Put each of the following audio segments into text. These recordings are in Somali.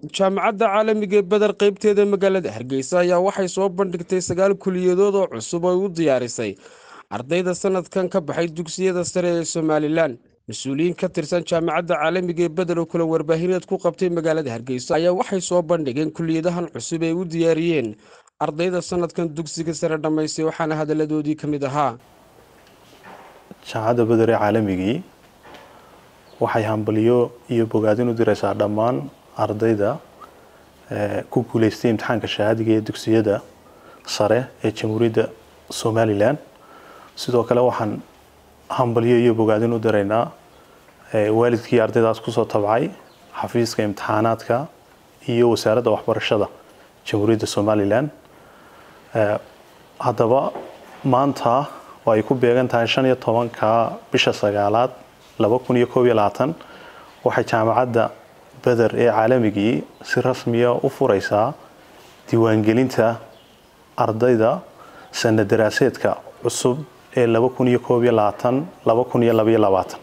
jaamacadda caalamiga ee beder qeybteeda magaalada hargeysa ayaa waxay soo bandhigtay sagaal kuliyadood oo cusub oo u diyaarisay ardayda sanadkan ka baxay dugsiyada sare ee somalilan mas-uuliyiin ka tirsan jaamacadda caalamiga ee beder oo kula warbaahineed ku qabtay magaalada hargeysa ayaa waxay soo bandhigeen kuliyadahan cusub ee u diyaariyeen ardayda sanadkan dugsiga sare dhammaystay waxaana hadalladoodii ka mid ahaa jaamacadda beder ee caalamigii waxay hambaliyo iyo bogaadin u diraysaa dhammaan ardayda ku guuleystay imtixaanka shahaadiga ee dugsiyada sare ee jamhuuriyadda somalilan sidoo kale waxaan hambalyo iyo bogaadin u diraynaa waalidkii ardaydaas kusoo tabcay xafiiska imtixaanaadka iyo wasaaradda waxbarashada jamhuuriyadda somalilan haddaba maanta oo ay ku beegan tahay shan iyo tobanka bisha sagaalaad laba kun iyo koob iyo labaatan waxay jaamacadda beder ee caalamigii si rasmiya u fureysaa diiwaangelinta ardayda sana daraaseedka cusub ee laba kun iyo koob iyo labaatan laba kun iyo labaiyo labaatan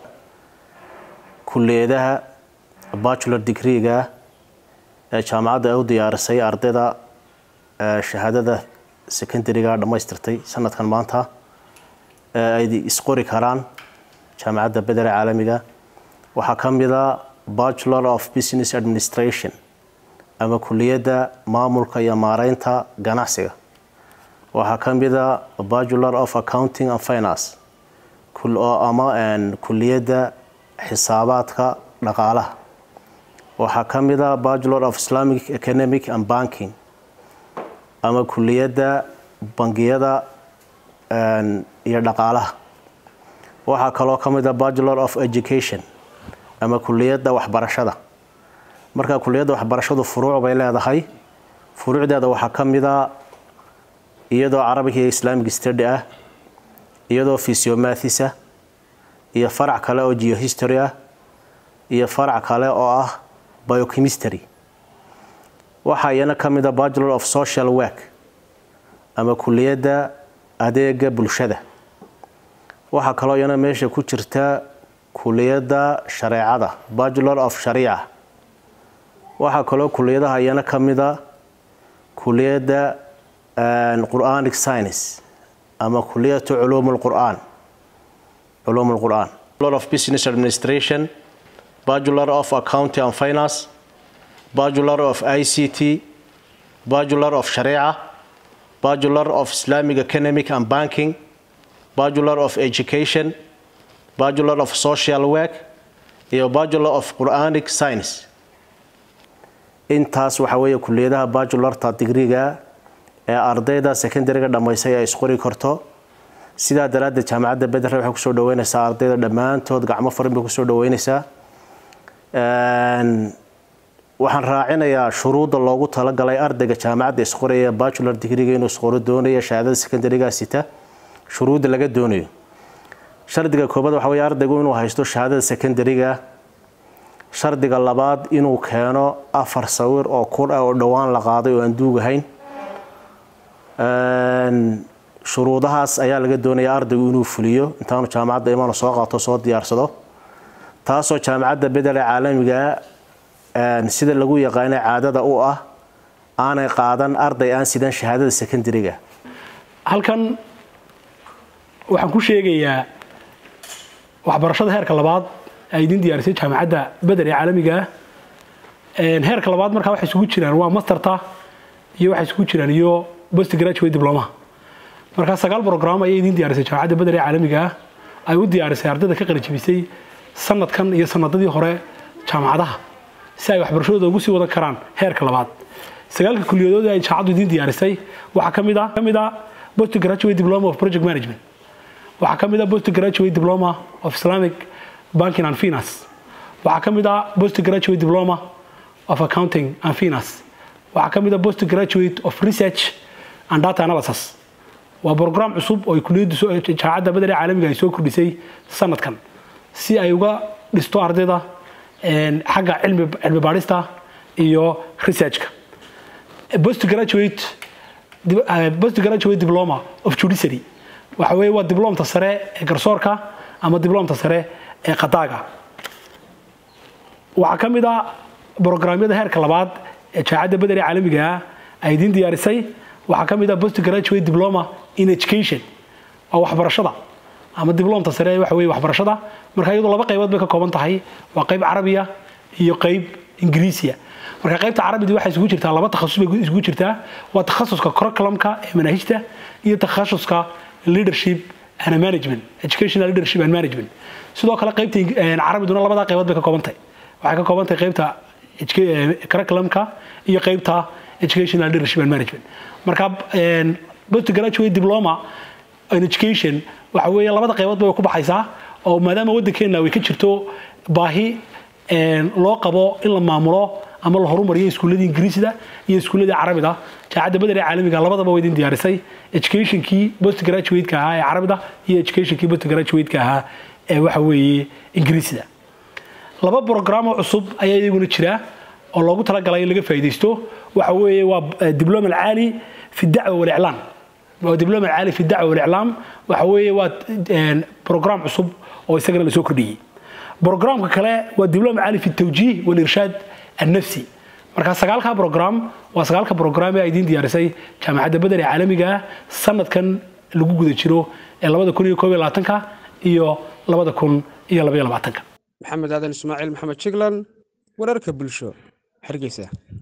kuliyadaha bachelor degreega ee jaamacadda ay u diyaarisay ardayda shahaadada secondariga dhammaystirtay sanadkan maanta ay isqori karaan jaamacadda bedere caalamiga waxaa ka mida bachelor of business administration ama kuliyadda maamulka iyo maareynta ganacsiga waxaa ka mida bachelor of accounting and finance ama kuliyadda xisaabaadka dhaqaalaha waxaa ka mida bachelor of islamic economic and banking ama kuliyadda bangiyada iyo dhaqaalaha waxaa kaloo ka mid a bachelor of education ama kuliyadda waxbarashada marka kuliyadda waxbarashadu furuuc bay leedahay furuucdeeda waxaa ka mid a iyadoo carabiga iyo islamic study ah iyadoo physiomathisa iyo farac kale oo geohistory ah iyo farac kale oo ah biochemistry waxaa iyana ka mid a bachelor of social work ama kuliyadda adeega bulshada waxaa kaloo iyana meesha ku jirta kuliyadda shareecada bachelor of shariica waxaa kaloo kuliyadaha iyana ka mida kuliyadda quranic science ama kuliyatu culuum lqur'aan culuum lqur'aan bachelor of business administration bachelor of accounting and finance bachelor of i c t bachelor of shariica bachelor of islamic economic and banking bachelor of education bachelor of social work iyo bachelor of quranic science intaas waxaa weeye kuliyadaha bachelorta digriga ee ardayda secondariga dhammaysay ay isqori karto sidaa daraaddeed jaamacadda beder waxay kusoo dhaweynaysaa ardayda dhammaantood gacmo farin bay kusoo dhaweynaysaa waxaan raacinayaa shuruudda loogu talagalay ardayga jaamacadda isqoraya bachelor digriga inuu isqoro doonaya shahaadada secondariga sita shuruudda laga doonayo shardiga koobaad waxa wey ardaygu inuu haysto shahaadada secondariga shardiga labaad inuu keeno afar sawir oo kur ah oo dhowaan la qaaday oo aan duugahayn shuruudahaas ayaa laga doonaya ardaygu inuu fuliyo intaanu jaamacadda imaanu soo qaato soo diyaarsado taasoo jaamacadda bedele caalamiga sida lagu yaqaana caadada u ah aanay qaadan arday aan sidan shahaadada secondariga halkan waxaan ku sheegayaa waxbarashada heerka labaad ay idin diyaarisay jaamacadda beder ee caalamiga heerka labaad markaa waxay isugu jiraan waa masterta iyo waxay isugu jiraan iyo post graduate diploma markaa sagaal program ayay idin diyaarisay jaamacadda beder ee caalamiga ay u diyaarisay ardayda ka qalijibisay sanadkan iyo sanadadii hore jaamacadaha si ay waxbarashadooda ugu sii wadan karaan heerka labaad sagaalka kuliyadood ay jaamacaddu idin diyaarisay waxaa ka mid a ka mid a post graduate diploma of project management waxaa ka mid a post graduate diploma of islamic banking and finance waxaa ka mid a post graduate diploma of accounting and finance waxaa ka mid a post graduate of research and data analysis waa brogram cusub oo kuliyaddu jaamacadda badar ee caalamiga ay soo kordhisay sanadkan si ay uga dhisto ardayda xagga cilmi baadhista iyo researchka post graduate post graduate diploma of judiciary waxa weeye waa diblomta sare ee garsoorka ama diblomta sare ee qadaaga waxaa ka mid ah brograamyada heerka labaad ee jaamacadda beder ee caalamiga ah ay idiin diyaarisay waxaa ka mid ah post graduate diploma in education waa waxbarashada ama diblomta sare waxa weeye waxbarashada marka iyadoo laba qaybood bay ka kooban tahay waa qayb carabiya iyo qayb ingiriisiya marka qaybta carabida waxay isugu jirtaa laba takhasus bay isugu jirtaa waa takhasuska curriculumka ee manaahijta iyo takhasuska leadership and management educational leadership and management sidoo kale qaybta carabiduna labadaa qaybood bay ka kooban tahay waxay ka kooban tahay qaybta curriculumka iyo qaybta educational leadership and management marka post graduate diploma in education waxa weeye labada qaybood bay ku baxaysaa oo maadaama waddankeena way ka jirto baahi loo qabo in la maamulo ama la horumariyo iskuulladii ingiriisida iyo iskuulladii carabida jaamacadda beder ee caalamiga labadaba way idin diyaarisay educationkii post graduate-ka ahaa ee carabida iyo educationkii post graduate-ka ahaa ee waxa weeye ingiriisida laba brograamo cusub ayaa iyaguna jira oo loogu talagalay in laga faa'iidaysto waxa weeye waa dibloma alcaali fi dacwa waliclaam waa dibloma alcaali fi dacwa waliclaam waxa weeye waa program cusub oo isagana la soo kordhiyey brogramka kale waa dibloma caali fi tawjiih walirshaad annafsi marka sagaalka brogram waa sagaalka brogram ee ay idiin diyaarisay jaamacadda beder ee caalamiga ah sanadkan lagu guda jiro ee labada kun iyo koob iyo labaatanka iyo labada kun iyo labaiyo labaatanka maxamed aadan ismaaciil maxamed jiglan wararka bulsho hargeysa